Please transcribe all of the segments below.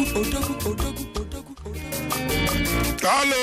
odogwu odogwu odogwu Halo.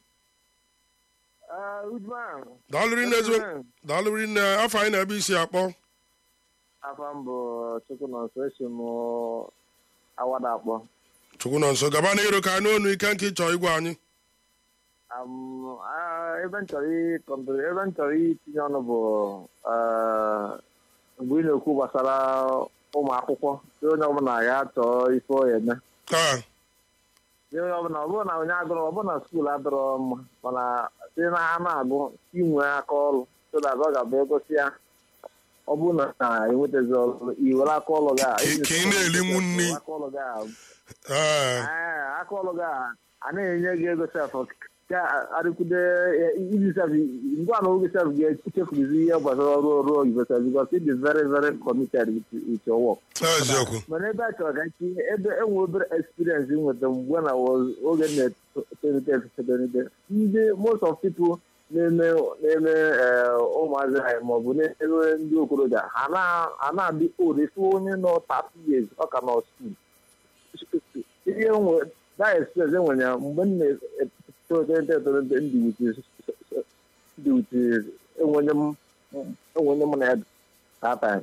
Udman, Daalụ rinne ezigbo. Daalụ rinne afọ anyị na-ebe isi akpọ. afa m bụ Chukwu nọ nso esi m awada akpọ. Chukwu nọ nso gaba n'iru ka anụ onu ike nke ịchọ igwe anyị. Am, ah, ebe m chọrọ ịkọmpụta ebe m chọrọ itinye ọnụ bụ ah, mgbe ị na-ekwu gbasara ụmụ akwụkwọ si onye ọbụla ya chọọ ife ọ ya eme Ah, si onye ọbụla ọ bụrụ na onye agụrụ ọ bụrụ na skuul adịrọ mma mana si na ha na-agụ inwe aka ọrụ so that ọ ga-abụ egosi ya ọ bụrụ na na enwetazi ọrụ iwere aka ọrụ gị a Ka- ka ị na-elinwu nri. aka ọrụ gị a eh, Ee, aka ọrụ gị a a na-enye gị ego sef ka arịkwude iji sef ngwa na oge sef ga-echefuzi ihe gbasara ọrụ ọrụ oyibo sef because it is very very committed with, with your work. eziokwu. mana ebe a chọrọ ka nchi ebe enwe obere experience nweta mgbe na was- oge na-etolite etolite ndị most of people na-eme na-eme eh, ụmụazị anyị maọbụ na-eme ndị okorobịa ha na- ha na-adị old efu onye nọ 30 years ọ ka nọ school ihe nwe that experience enwere ya mgbe m na-etolite etolite ndị wit ndị wit enwenye m enwenye m na ya that time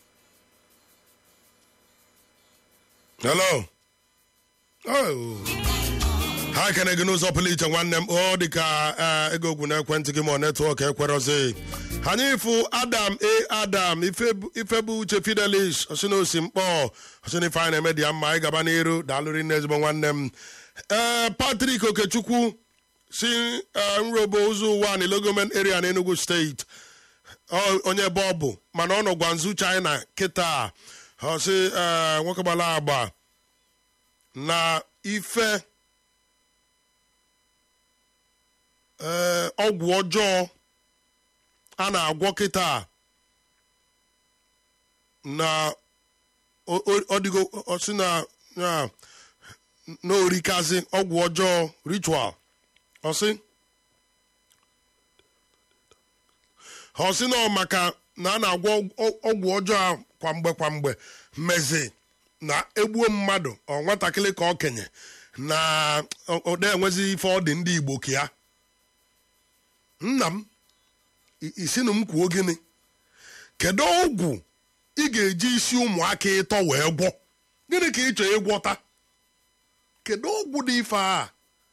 Hello. Oh. ha ekene gị n'ụzọ pụrụ iche nwanne m ọ dị ka eh, ego ogwu n'ekwentị gị ma ọ netwọk ekwerọzi anyị fụ adam a adam Ife- ifebu uche fidelis osinosi mkpọ osinife anyị na-eme dị ya mma anyị gaba n'iru daalụrị nne ezigbo nwanne m ee patrik okechukwu si eh, nrobo ụzọ ụwa na logoment area na enugu steeti Ọ- onye ebe ọ bụ mana ọ nọ gwanzu china kịta ọ sị eh, nwoke gbara agba na ife eh, ọgwụ ọjọọ a na-agwọ kịta na o- o- ọ dịgo ọ sị na na- na orikazi ọgwụ ọjọọ ritual ọ sị ọ sị na ọ maka na a na-agwọ ọ- ọgwụ ọjọọ a kwamgbe kwamgbe mmezi na egbuo mmadụ ọ nwatakịrị ka okenye na ọ- ọ na-enwezi ife ọ dị ndị igbo ka ya nna m i- isinụ m kwuo gịnị kedu ọgwụ ị ga-eji isi ụmụaka ịtọ wee gwọ gịnị ka ị chọrọ ịgwọta kedu ọgwụ dị ife a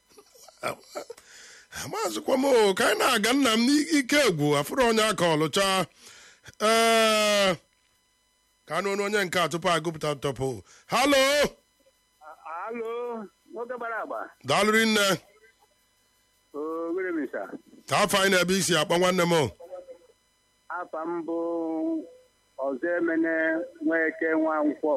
amazịkwa m o, ka anyị na-aga nna m n'ike egwu afụrụ onye aka ọlụcha ee ka anụ ọnụ onye nke a tupu agụpụta ntọpụ halo Alo, nwoke gbara agba. daalụrị nne O were misa. ka afọ anyị na-ebe isi akpọ nwanne m o. Afa m bụ ọzọ emene nweke nwa nkwọ.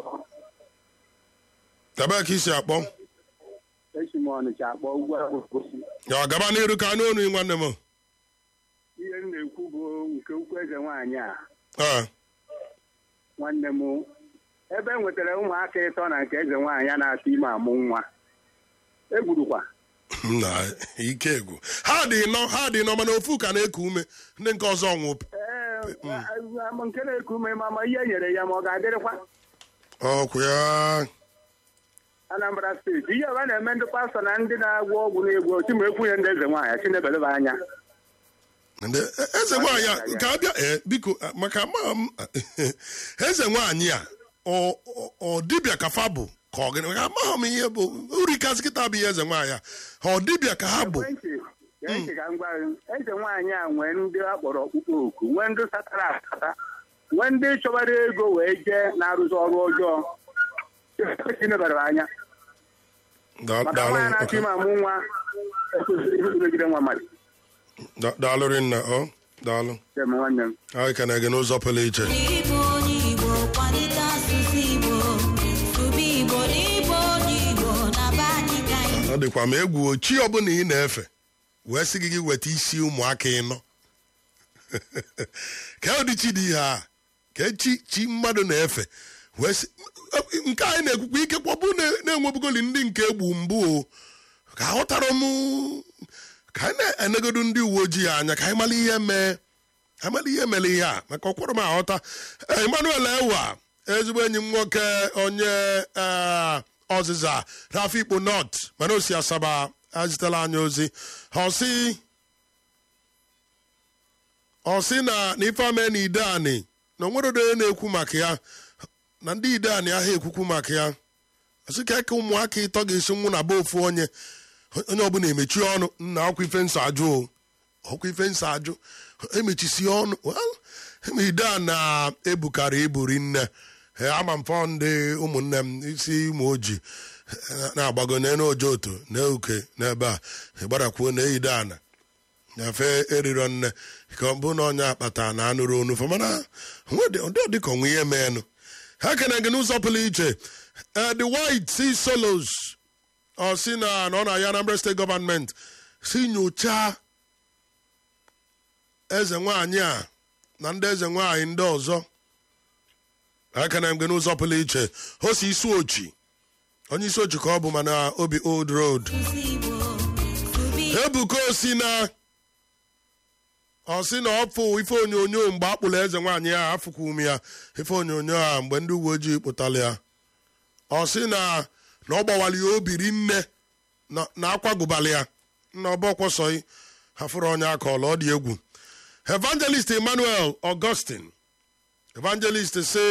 ebee ka isi akpọ Esi m Ọnịcha akpọ ugwu agbogosi. ya gaba n'iru ka anụ ọnụ nwanne m o. Ihe m na-ekwu bụ nke ukwu eze nwaanyị a. Ee, Nwanne m ebe e nwetara ụmụaka ịtọ na nke eze nwaanyị a na-atụ ime amụ nwa. Egwurukwa. na ike egwu ha dị nọ ha dị nọ mana ofu ka na-eku ume ndị nke ọzọ nwụ Ee, ama nke na-eku ume ma ma ihe e nyere ya ma ọ ga-adịrịkwa. ọkwụ ya Anambra steeti ihe ọba na-eme ndị pastọ na ndị na-agwọ ọgwụ na-egwu ochi ma ekwunye ndị eze nwaanyị chinebeleba anya Ndị eze nwaanyị a ka abịa ee biko a, maka ma m eze nwaanyị a ọ ọ- ọ dibịa ka fa bụ ka ọ gịnị maka amaghị m ihe bụ uri kasị kịta bụ ihe eze nwaanyị a ha ọ dibịa ka ha bụ ekwentị ekwentị ka m gwa gị, eze nwaanyị a nwee ndị a kpọrọ ọkpụkpọ oku nwee ndị satara asata nwee ndị chọbara ego wee jee na-arụzi ọrụ ọjọọ chinebara anya Da- maka daalụ nwaanyị na-achọ okay. ime amụ nwa ekwesịrị ihe megide nwa mmadụ Da- daalụrị nna ọ daalụ Dem nwanne m anyị kene gị n'ụzọ pụrụ iche Igbo onye Igbo kwalite asụsụ Igbo sụba Igbo n'Igbo onye Igbo na be anyị ka anyị ọ dịkwa ma egwu chi ọbụla ị na-efe wee sị gị gị weta isi ụmụaka ịnọ ka ụdị chi dị ihe a ka chi chi mmadụ na-efe wee sị nke anyị na-ekwukwa ike kpọbụ na-enwebugoli ndị nke egbu mbụ o ka aghọtara m ka anyị na-enegodu ndị uwe ojii anya ka anyị mara ihe mee amala ihe mere ihe a maka ọkwụrụ m aghọta emmanuel ewa ezigbo enyi m nwoke onye eh, ọzịza n'afọ ikpo nọt mana o si asaba azitela anyị ozi ọ sị ọ sị na na ife ame na ide anị na onwere onye na-ekwu maka ya na ndị ide anị ahụ ekwukwu maka ya ọsị ka eke ụmụaka ịtọ ga-esi nwụ na be ofu onye onye ọbụla emechi ọnụ nna ọkwa ife nsọ ajụ o ọkwa ife nsọ ajụ emechisi ọnụ well, eme ide a na-ebukara iburi nne Eh, ama m fọ ndị ụmụnne m isi ụmụ oji eh, na-agbago n'enu ojoto na uke n'ebe a gbadakwuo na eyide ana nyafe eriro nne ka ọ bụ na onye akpata na anụrụ onu fa mana ọ dịka onwe ihe meenụ ha kene gị n'ụzọ pụrụ iche Eh, the white sea solos ọ si na na ọ na-aya Anambra steeti gọọmenti si nyochaa eze nwaanyị a na ndị eze nwaanyị ndị ọzọ aka na mgbe n'ụzọ pụrụ iche o si isi ochi onye isi ochi ka ọ bụ mana obi old road Asụsụ Igbo, sụba Igbo. ebuka osi na ọ sị na ọ fụ ife onyonyo mgbe a kpụrụ eze nwaanyị ya afụkwa ume ya ife onyonyo a mgbe ndị uwe ojii kpụtara ya ọ sị na na ọ gbawara ya obiri nne na- na akwagụbala ya na ọbọkwọsọghị hafụrụ onye aka ọla ọ dị egwu evangelist emmanuel augustin evangelist si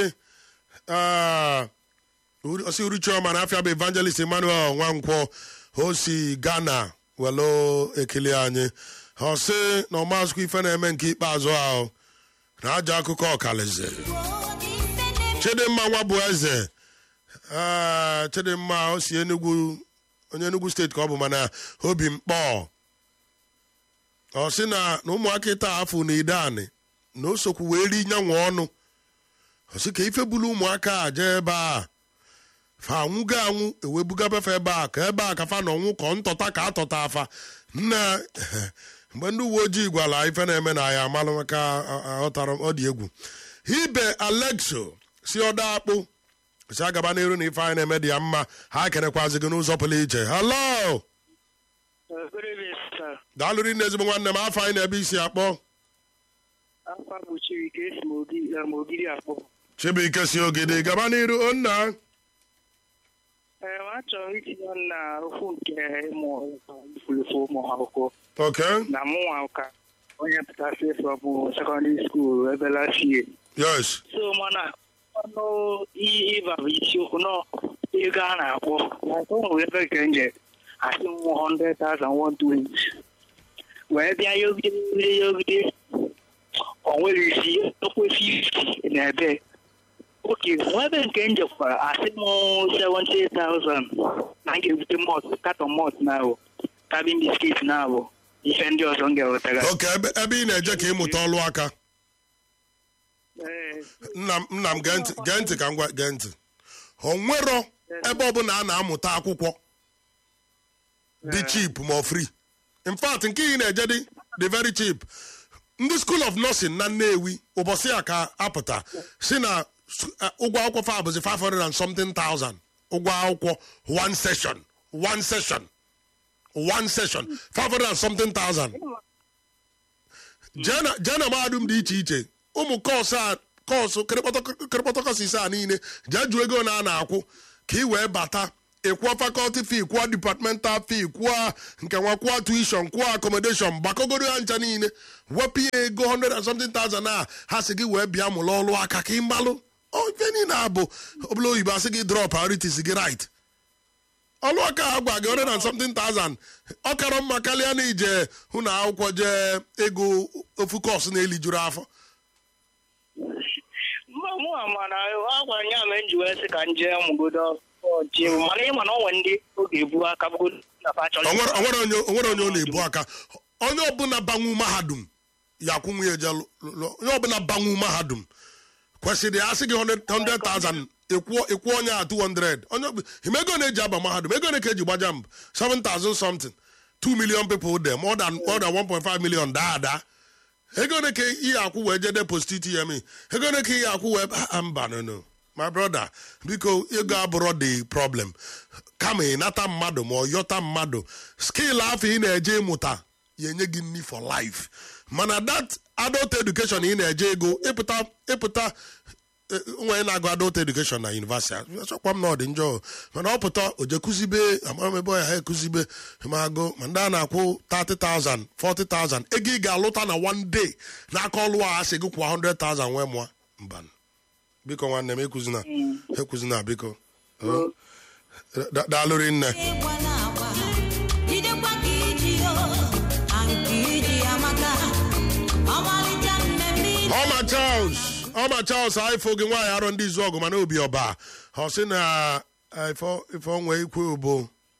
osi uru chioma na afia bụ evangelist emmanuel nwankwọ o si ghana welo ekele anyị ọ sị na ọmazụkwa ife na-eme nke ikpeazụ ahụ na aja akụkọ ọkalize chidimma nwa bụ eze ee chidimma o si enugwu onye enugwu steeti ka ọ bụ mana obi mkpọ ọ sị na na ụmụaka ịta afọ na ide anị na o sokwu wee ri nyanwa ọnụ ọ sị ka ife bulu ụmụaka a jee ebe a fa anwụgo anwụ ewebugabefe ebe a ka ebe a ka fa na ọnwụ kọ ntọta ka atọta afa nna mgbe ndị uwe ojii gwara ife na-eme na ya amalụ maka aghọtara m ọ dị egwu ibe alexo si ọda akpụ si agaba n'iru na ife anyị na-eme dị ya mma ha kerekwazi gị n'ụzọ pụrụ iche halo Good evening, sir. daalụrị nne ezigbo nwanne m afọ anyị na-ebe isi akpọ Afọ gbochiri ka esi m ogi- eh, m ogiri akpọ. chibuike si ogidi gaba n'iru onna Ee, achọrọ m itinye ọnụ na okwu nke ịmụ ifulufu ụmụ akwụkwọ oke na mụnwa ka onye pụtasị from sekọndịrị skuul ebe last year. yes So mana ọnụ i- ịba bụ isiokwu nọ ego a na-akpọ like o nwere ebe nke nje asị m 100,000 120 wee bịa yogide yogide yogide o nwere isi okwe 50 na ebe oke nwa ebe nke m jekwara asị m 70,000 na m ga-ebute mọt katọn mọt na abụ kabin biskit na abụ ife ndị ọzọ m ga-ewetara oke ebe ebe ị na-eje ka ịmụta ọlụ aka Ee, nna m nna m gee ntị gee ntị ka m gwa gee ntị o nwero ebe ọbụla a na-amụta akwụkwọ dị cheap ma ọ free in fact nke ị na-eje dị dị very cheap ndị school of nursing na nnewi ụbọchị a ka apụta si na s- eh, ụgwọ akwụkwọ fa bụzi 500 and something thousand ụgwọ akwụkwọ one session one session one session 500 and something thousand jee na jee na mahadum dị iche iche ụmụ kọọsụ a kọọsụ kịrịkpọtọ kọọsụ ise a niile jee jụọ ego na a na-akwụ ka ị wee bata ịkwụọ fakọlti fee kwụọ departmental fee kwụọ nke nwa kwụọ tuition kwụọ accommodation gbakọgoro ya ncha niile wepụ ya ego 100 and something thousand a ha sị gị wee bịa mụrụ ọlụ aka ka ị malụ ọ ife niile abụ ọbụla oyibo asị gị drop priorities gị right ọlụ aka ha gwa gị 100 and something thousand ọ kara mma karịa na ije hụ na akwụkwọ jee ego ofu kọọsụ na-elijuru afọ mba mụ mana a gwara ya mee nji wee sị ka m jee mụgodo ọchị mana ịma na ọ nwere ndị oge ebu aka bụgodo na fa chọrọ onwere onwere onye onwere onye ọ na-ebu aka onye ọbụla banwu mahadum ya akwụ nwunye je lụ- lụ- onye ọbụla banwu mahadum kwesịrị ya asị gị 100,000 ịkwụọ ịkwụọ onye a 200 onye ọbụ- ime ego na-eji aba mahadum ego na ka eji gbaja mbụ 7,000 something 2 million people there more than more than 1.5 million daa daa ego na ka ihe akwụ wee je deposit TME ego na ka ihe akwụ wee ah, mba no no my brother biko ego abụrụ the problem kama ịnata mmadụ ma ọ yọta mmadụ skill afọ ị na-eje ịmụta ya enye gị nni for life mana that adult education ị na-eje ego ịpụta ịpụta nwere na-agụ adult education na university achọkwa m na ọ dị njọ mana ọ pụta o je kụzibe amara m ebe ọ ya ha ekụzibe ma agụ ma ndị a na-akwụ 30,000 40,000 ego ị ga-alụta na one day n'aka ọlụ a asị gị kwụọ 100,000 nwee mụọ mba biko nwanne m ekụzina ekụzina biko Oh. Da- daalụrị nne ịgwa na-agba jidekwa ka iji o nke iji amaka ọmalịcha mmemme ị ọma charles ọma charles ifo gị nwaanyị arọ ndị izu ọgụ mana obi ọba ọ sị na eh, ife ife onwe ikwe obo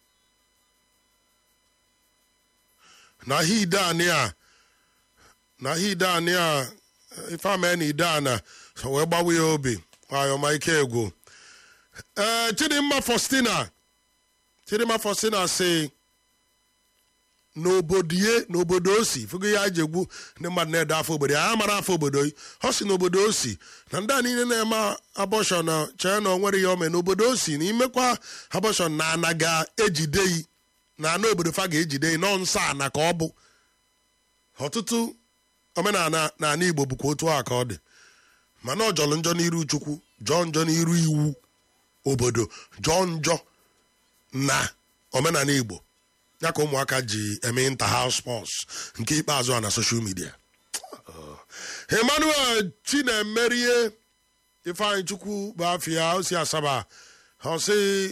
na ha ide anị a na ha ide anị a eh, ife ama na ide ana so wee gbawa ya obi nwanyị ọma ike egwu ee chidimma faustina chidimma faustina sị n'obodo ye n'obodo o si fụgo ya ji egwu ndị mmadụ na-ede afọ obodo ya mara afọ obodo yi ọ si n'obodo o si na ndị a niile na-eme abọshọn na chee na o nwere ya ome n'obodo o si na imekwa abọshọn na ana ga-ejide yi na ana obodo fa ga-ejide yi nọ nsọ ana ka ọ bụ ọtụtụ omenala na ana igbo bụkwa otu a ka ọ dị mana ọ jọrọ njọ n'iru chukwu jọọ njọ n'iru iwu obodo jọọ njọ na omenala igbo ya ka ụmụaka ji eme inter house sports nke ikpeazụ a na social media emmanuel chinemerie ifeanyị chukwu bụ afịa osi asaba ọ sị